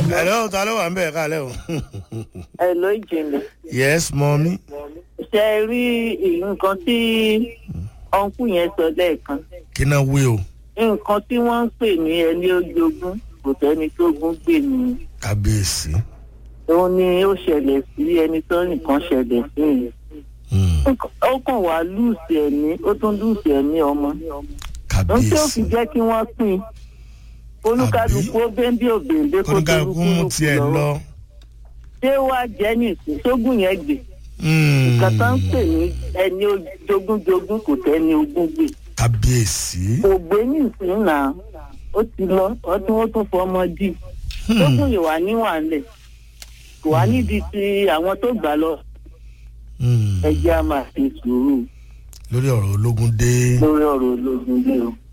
hello ta ló wà ń bẹ̀ kálẹ̀ o. ẹ ló ìjìnlẹ̀ yes mọ́mí. ṣe é rí nǹkan tí ọ̀nkú yẹn sọ lẹ́ẹ̀kan kí náà wí o. nǹkan tí wọ́n ń pè ní ẹni ojogún kò tẹ́ni tó gún gbè ní kábíyèsí. òun ni ó ṣẹlẹ̀ sí ẹni tó nìkan ṣẹlẹ̀ sí yìí Hmm, ó kàn wá lùsì ẹ̀mí ó tún lùsì ẹ̀mí ọmọ ohun tí ó kábíyèsí. fi jẹ́ kí wọ́n pín in olúkálukú ó bẹ́ńbí òbèǹdé kó tó kóníkàlùkù mú tiẹ̀ lọ. ṣé wàá jẹ́ nìsín sógùn yẹn gbè Hmm, nǹkan tó ń pè ní ẹni jogúnjogún kò tẹ́ni ogún gbè kábíyèsí. kò gbé nìsín náà ó ti lọ ọdún ó tún fọmọ dì sógùn yìí wà níwàlẹ̀ kò wá nídìí ti àwọn tó gbà lọ Hmm, ẹjẹ́ a máa ṣe sùúrù lórí ọ̀rọ̀ ológun dé. lórí ọ̀rọ̀ ológun dé o